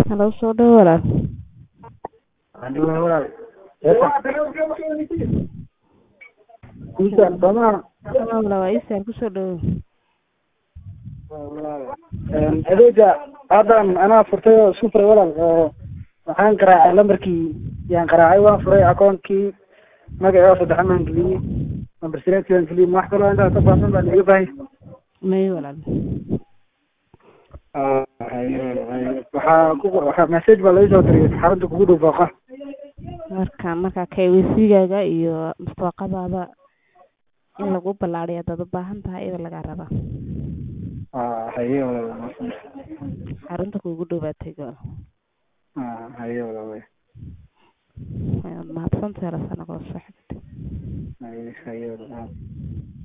Halo soo dhawo walaal. Alhamdulillah walaal. Kuusan sooma Halo walaal waa Isaar ku soo dhawo. Een, adeega haddan anaa furtay oo isku furay walaal oo waxaan garaacay lambarkii yaan garaacay waan furay akoonkii magacii oo saddexan baan geliyey lambar sireedkii baan geliyey wax kaloo intaas ka baahsan baan iga baahay May walaal. waxaa ku waxaa message baa laga soo diriyay xarunta kugu dhow booqa Marka marka KYC-gaaga iyo mustaqadaada in lagu ballaariyo dad u baahan tahay iyada laga rabaa. haye walaal Xarunta kuugu dhow baa tegi walaal. haye walaal Waad mahadsantahay la sana kala soo xigtay. haye haye walaal